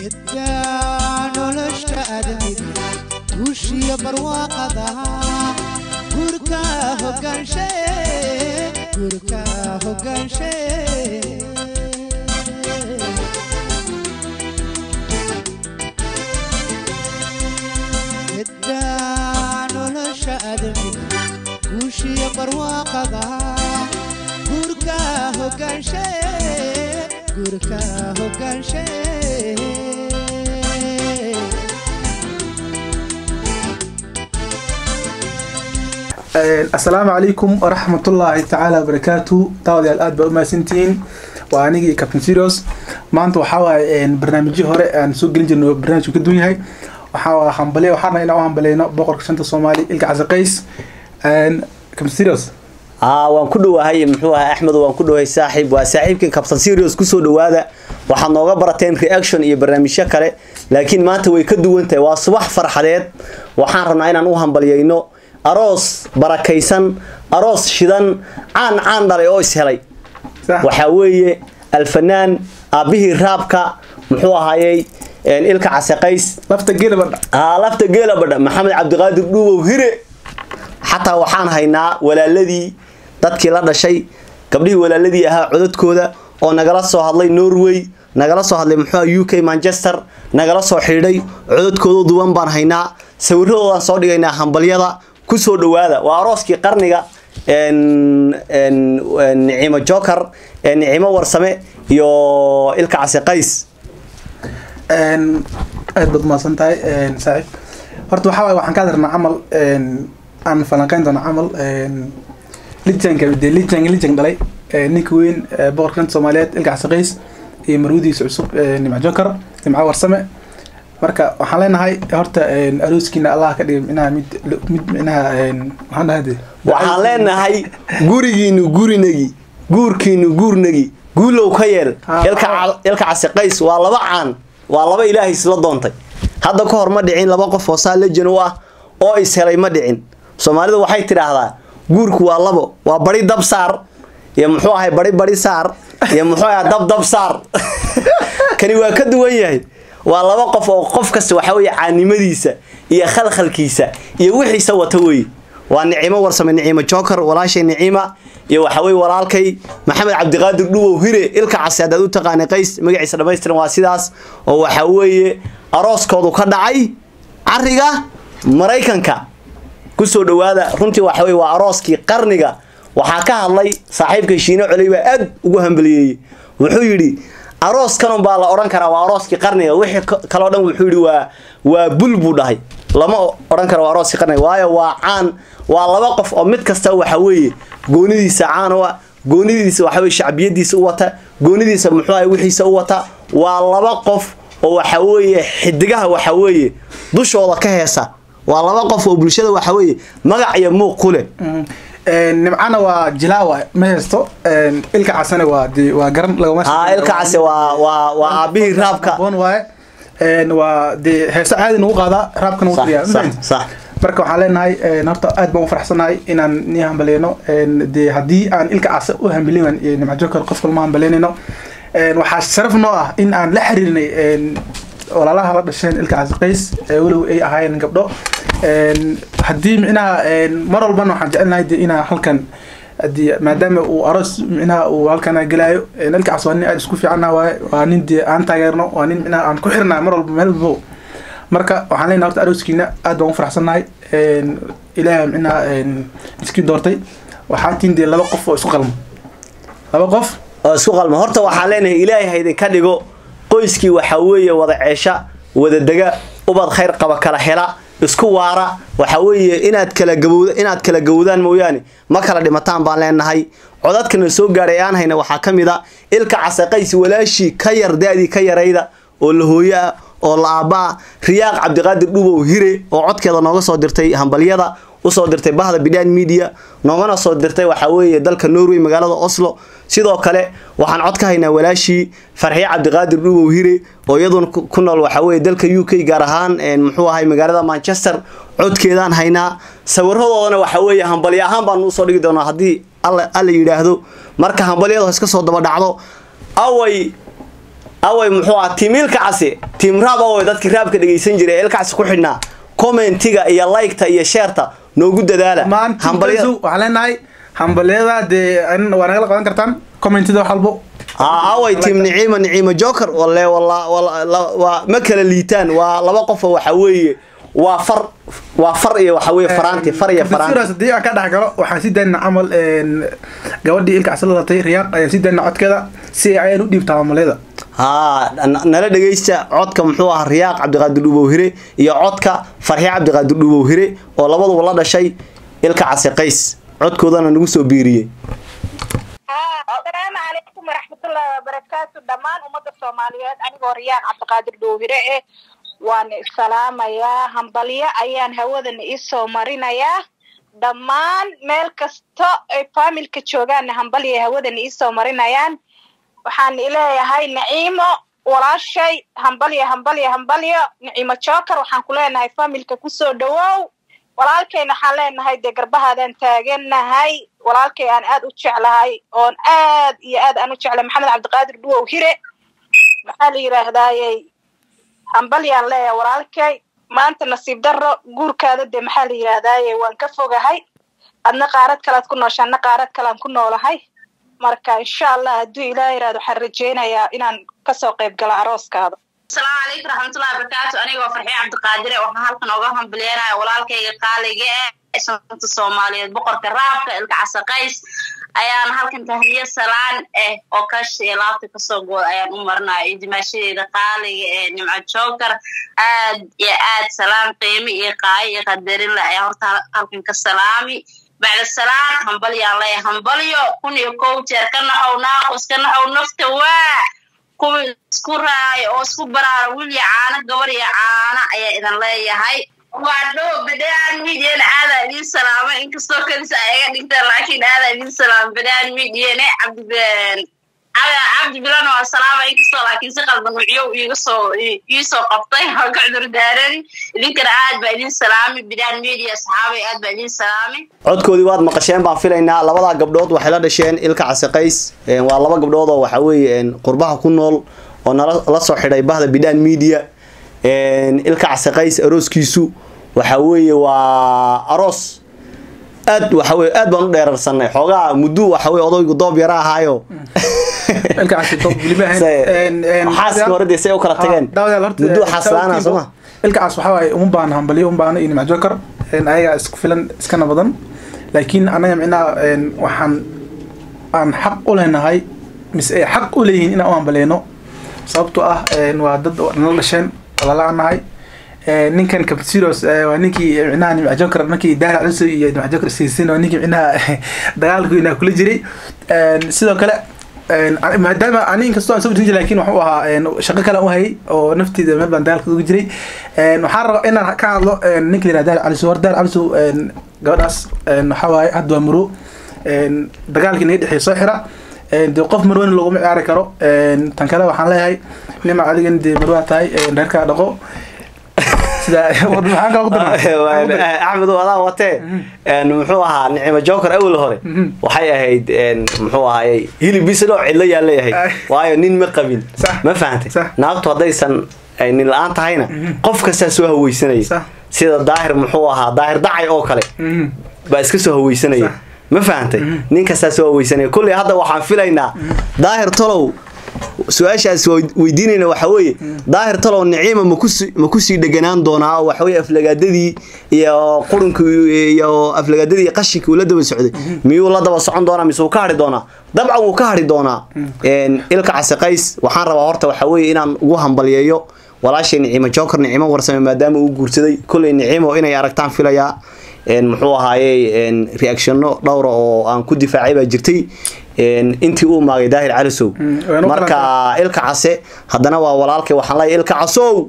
middaa nolosha admid guushiyo barwaaqada gurka hogaanshe gurka hogaanshe middaa nolosha admid guushiyo barwaaqada gurka hogaanshe gurka hogaanshe asalaamu calaykum waraxmatullaahi tacaala wabarakaatu daawadayaal aad baa u mahadsantihiin waa anigii captain serios maanta waxaa waaye barnaamijyo hore aan soo gelin jirno barnaamijku ka duwan yahay waxaa waa hambaliya waxaana inaan u hambaleyno boqorka shanta soomaali ilka casaqays captain serios aa waan ku dhowahay muxuu ahay axmed waan ku dhowahay saaxiib waa saaxiibkii captain serios kusoo dhowaada waxaad nooga barateen reaction iyo barnaamijyo kale laakiin maanta way ka duwan tahay waa subax farxadeed waxaan rabnaa inaan u hambaliyeyno aroos barakaysan aroos shidan caan caan dhalay oo ishelay waxaa weeye alfanaan aabbihii raabka muxuu ahaayey ilka casaqays lafta gelabadha aa lafta geelabadha maxamed cabdiqaadir dhuubow hire xataa waxaan haynaa walaaladii dadkii la dhashay gabdhihii walaaladii ahaa codadkooda oo nagala soo hadlay norway nagala soo hadlay muxuu u k manchester nagala soo xidhiidhay codadkooda duwan baan haynaa sawiradoodaan soo dhigaynaa hambalyada kusoo dhowaada waa arooskii qarniga nicimo joker nicimo warsame iyo ilka casi qays aad baad umahadsan tahay saaxiib horta waxaa waaye waxaan ka hadlarnaa camal aan falanqeyn doona camal lijanka dee lijan lijan dhalay ninka weyn boqorka shanta soomaaliyeed ilka casaqays iyo marwadiisa cusub nimco joker nimco warsame marka waxaan leenahay horta arooskiina allah ka dhigay minaha mid mid minaha waxaan dhahay dee waxaan leenahay gurigiinu gurinagi guurkiinu guurnagi guulow ka yeel Ah, ilka ca- ilka casi qays waa laba caan waa laba ilaahay isla doontay hadda ka hor ma dhicin laba qof oo saa lejan u ah oo is helay ma dhicin soomaalidu waxay tidhaahdaa guurku waa labo waa bari dab saar iyo muxuu ahay bari bari saar iyo muxuu ahay dab dab saar kani waa ka duwan yahay waa laba qof oo qof kasta waxa weeye caanimadiisa iyo khalkhalkiisa iyo wixiisa wata weeye waa nicimo warsame nicimo joker walaashay nicima iyo waxa weye walaalkay maxamed cabdiqaadir dhuwow hire ilka casi haddaad u taqaanay qays magaciisa dhammaystiran waa sidaas oo waxa weeye arooskoodu ka dhacay cariga maraykanka kusoo dhowaada runtii waxa weye waa arooskii qarniga waxaa ka hadlay saaxiibka shiino coley baa aad ugu hambaliyeeyey wuxuu yidhi arooskanun baa la odhan karaa waa arooskii qarniga wixii ka- kaloo dhan wuxuu yidhi waa waa bul buu dhahay lama o- odhan karo waa arooskii qarniga waayo waa caan waa laba qof oo mid kasta waxa weeye goonidiisa caan u ah goonidiisa waxa weye shacbiyadiisa u wata goonidiisa muxuu ahay wixiisa u wata waa laba qof oo waxa weeye xidigaha waxa weeye dushooda ka heesa waa laba qof oo bulshada waxa weeye magac iyo muuq ku leh nimcana waa jilaawa ma haysto ilka casane waa de waa garan lagama aa ilka case waa waa waa aabbihii raabka Habboon waaye Een, waa dee heeso caadi nagu qaadaa raabkana wuu sax tiriyaa sax sax marka waxaan leenahay een, horta aad baan u faraxsanahay inaan nii hambaleyno Een, dee haddii aan ilka case u hambelinan iyo nimco joker qof kalma hambaleynayno Een, waxaa sharaf noo ah in aan la xiriirnay een, walaalaha la dhasheen ilka case qays ee weliba ay ahaayeen gabdho Een, haddii micnaha een, mar walbana waxaan jecelnahay dee inaan halkan haddii maadaama uu aroos micnaha uu halkan gelaayo een, ilka cas waa nin aad isku fiicana waaye waa nin dee aan taageerno waa nin micnaha aan ku xirnaa mar walba meel walbo marka waxaan leenahay horta arooskiina aad baan u faraxsannahay Een, ilaahay micnaha een, iskii doortay waxaa tiin dee laba qof oo isku qalma laba qof oo isku qalma horta waxaan leenahay ilaahay ha idinka dhigo qoyskii waxa weeye wada ceesha wada dega ubad khayr qaba kala hela isku waara waxa weeye inaad kala gabowda inaad kala gowdaan mooyaane ma kala dhimataan baan leenahay codadkana soo gaadhay aan hayna waxaa ka mid a ilka casaqays walaashii ka yar da-dii ka yarayda oo la hooyo ah oo la aabbaa riyaaq cabdiqaadir dhubow hire oo codkeeda nooga soo dirtay hambalyada usoo dirtay bahda bidaan media noogana soo dirtay waxa weeye dalka norway magaalada oslo sidoo kale waxaan cod ka haynaa walaashii farxiye cabdiqaadir dhubow hire oo iyaduna ku ku nool waxa weeye dalka u k gaar ahaan een, muxuu ahay magaalada manchester codkeedaan haynaa sawiradoodana waxa weeye hambalyo ahaan baanu usoo dhigi doonaa haddii alla alla yidhaahdo marka hambalyada iska soo daba dhacdo away away muxuu ah tiim ilka casi tiim raab away dadkii raabka dhegaysan jiray ee ilka casi ku xidhnaa commentiga iyo liketa iyo sheerta noogu dadaala maanta hambalyada waxaan leenahay hambalyada dee an- waa nagala qaban kartaan commentida wax walbo aa away tiim niciima niciima joker walle walla walla la- waa ma kala liitaan waa laba qof oo waxa weeye waa far waa far iyo waxa weeye faraanti far iyo faraanti Sidaas haddii aan ka dhex galo waxaan sii daynaa camal een, gabadhii ilka casla latay riyaaq ayaan sii daynaa codkeeda si ay u dhiibtaa maamulada haa n- nala dhegaysta codka muxuu ahaa riyaaq cabdiqaadir dhubowhire iyo codka farxi cabdiqaadir dhubowhire oo labaduba la dhashay ilka casi qays codkoodana nagu soo biiriyey asalaamu calaykum waraxmatullaahi wabarakaatu dhammaan ummadda soomaaliyeed anigoo riyaan cabdiqaadir dhowhire eh waan isalaamayaa hambalyo ayaan hawadan iisoo marinayaa dhammaan meel kasta ay faamilka joogaanna hambalya hawadan iisoo marinayaan waxaan ileeyahay naciimo walaashay hambalyo hambalyo hambalyo naciimo joker waxaan ku leenahay faamilka kusoo dhawow walaalkayna waxaan leenahay dee garbahaadaan taagannahay walaalkay aan aad u jeclahay oon aad iyo aad aan u jeclay maxamed cabdiqaadir dhuwow hire maxaa la yidhaahdayey hambalyaan leeyahay walaalkay maanta nasiib darro guurkaada dee maxaa la yidhaahdaye waan ka fogahay adna qaarad kalead ku noosha adna qaarad kalean ku noolahay marka insha allah hadduu ilaah yidhahdo waxaan rajaynayaa inaan kasoo qayb galo arooskaada asalaamu calaykum raxmatullahi wabarakaatu anigoo farxiye cabdiqaadire waxaan halkan oga hambalyeynaya walaalkayga qaaliga eh shanta soomaaliyeed boqorka raabka ilka casaqays ayaan halkan tahniye salaan eh oo kash iyo laabta kasoo good ayaan u marinaya iyo dimaashadeeda qaaliga ee nimco joker aad iyo aad salaam qiimi iyo qaayo iyo qadarin le ayaa horta halkan ka salaami bacda salaan hambalyaan leeya hambalyo kun iyo kow jeer ka naxow naaqus ka naxow nafta waa kuwa isku raaya oo isku baraara wiil iyo caano gabar iyo caano ayaa idin leeyahay waa dhow badaan midiana aadaa idiin salaamay inkastoo kadis ay iga dhigtaan laakiin aadaa idiin salaamay badaan midiane cabdi cabdi bilan waa salaama inkastoo laakiin si qalban nuucyo iiga soo iisoo qabtay oo ka cudur daarani idinkana aad baa idiin salaamay badaan media asxaabay aad baa idiin salaamay codkoodii waad maqasheen baan filaynaa labadaa gabdhood waxay la dhasheen ilka casi qays Een, waa laba gabdhood oo waxa weeye een, qurbaha ku nool oo nala la soo xidhay bahda bidhaan media Een, ilka casi qays arooskiisu waxa weeye waa aroos aad waxa weye aad baan u dheerarsanay xoogaa muddo waxa weye odaygu doob yara ahaayo ilka casi top weliba ahayn. Se- Een, een, xaaska hore dee say u kala tageen daawadayaal horta, muddo een, xaaslaana sababtiiba- sooma ilka cas waxaa waaye uma baahna hambalyo uma baahna iyo nimco joker een, ayagaa isku filan iskana badan laakiin annaga micnaha een, waxaan aan xaq u leenahay mise ay xaq u leeyihiin inaan u hambaleyno sababtoo ah een, waa dad nala dhasheen walaala aan nahay Een, ninkan capsiros waa ninkii micnaha nimco joker markii daahir caliso iyo nimco joker siisin waa ninkii micnaha dagaalkiina kula jiray Een, sidoo kale een, ani- maadaama ani inkastoo aan soo bujin jiray laakiin waxuu ahaa een, shaqo kale u hayay oo nafteeda meel baan dagaalka uga jiray Een, waxaan rabaa inaan ka hadlo een, ninka la yihahdo daahir caliso hor daahir caliso een, gabadhaas een, waxaa waaye hadda waa muro Een, dagaalkii naga dhexeey soo xira Een, dee qof marweyne looguma ciyaari karo Een, tan kale waxaan leeyahay nima adigan dee marwaa tahay een, reerkaa dhaqo sida maxaan kala ku darnaa axmed adaa watee Een, muxuu ahaa nicimo joker awel hore Mhm. waxay ahayd een, muxuu ahaayey hilibisa dhoo cidlo yaa leeyahay Ay. waayo nin ma qabin Sax. ma fahantay Sax. naagtu haddaysan ay nin la-aan tahayna qof kastaa soo haweysanaya Sax. sida daahir muxuu ahaa daahir dacay oo kale Mhm. baa iska soo haweysanaya Sax. ma fahantay nin kastaa soo haweysanaya kulley hadda waxaan filaynaa daahir tolow su-aashaas waa weydiinayna waxa weeye daahir talow niciima makusi ma kusii dheganaan doonaa oo waxaweye aflagaadadii iyo qurunkii iyo aflagaadadii iyo qashinkii uu la daba socday miyuu la daba socon doonaa mise wuu ka hadhi doonaa dabcan wuu ka hadhi doonaa Een, ilka casiqays waxaan rabaa horta waxa weeye inaan ugu hambalyeeyo walaashay nicimo joker nicimo warsame maadaama uu guursaday kolley nicimo inay aragtaan filayaa Een, muxuu ahaayey een, reactionno dhowra oo aan ku difaacay baa jirtay Een, intii uu maagay daahir calisow Mm, waanu marka ilka case haddana waa walaalkay waxaan leeyahay ilka casow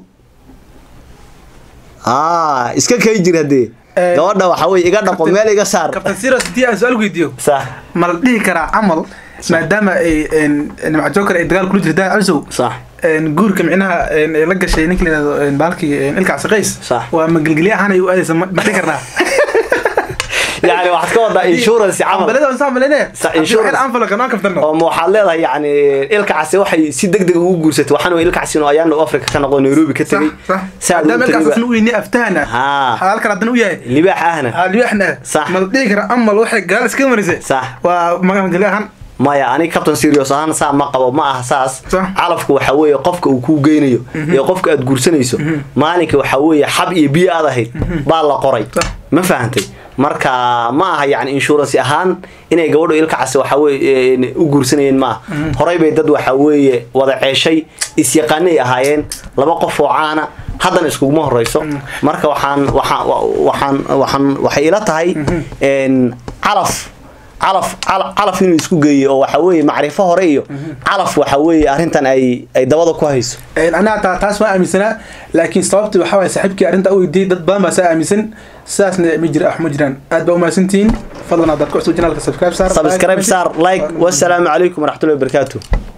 aa iska kay jir haddee Eh, gabadha waxa weye iga dhaqo meel iga saar kabtan siros haddii aan su-aal weydiiyo sax ma la dhihi karaa camal maadaama ay een, nimco joker ay dagaal kula jirta daahir calisow sax een, guurka micnaha een, ay la gashay ninka la yihahdo een, baalkii een, ilka casiqays Sax. waa magelgelye ahaan ay u aadaysa ma ma dhihi karnaa yani waxaad ka wadaa insurance camal ambalada waan soo ambalayne Sa- insurance. anfalo kanaan kaftano oo ma waxaad leedahay yani ilka casi waxay si deg deg ugu guursatay waxaan way ilka casi oo ayaana u africa ka noqdo nairobi ka tegay saad u maadaama ilkaas tagay asna u yini aftahana Haa. halkan haddana u yahay libaax ahna libaxna Sax. ma la dhihi kara amal waxay gaal iska marisay Sax. waa magangali ahaan maya ani captain serious ahaan saa ma qabo ma aha saas Sax. calafku waxa weeye qofka uu kuu geynayo iyo qofka aad guursanayso maalinka waxa weeye xab iyo biyo aad ahayd baa la qoray Sax. ma fahantay marka ma aha yani insurance ahaan inay gabadhu ilka casi waxa weeye u guursanayeen ma aha horay bay dad waxa weeye wada ceeshay isyaqaanay ahaayeen laba qof oo caana haddana iskuguma horeyso marka waxaan waxaan waxaan waxaan waxay ila tahay een calaf calaf cala- calaf inuu isku geeyo oo waxa weeye macrifo hore iyo calaf waxa weeye arrintan ay ay dabada ku hayso anaa taa taas waa aaminsanaa laakiin sababta waxaa waye saaxiibkii arrinta u weydiiyey dad badan baa saa aaminsan sidaasna ma jira wax ma jiraan aad baa umahadsantihiin fadlan haddaad ku cusub janaalka subscribe saar subscribe saar like wassalaamu calaykum waraxmatullahi wabarakaatuh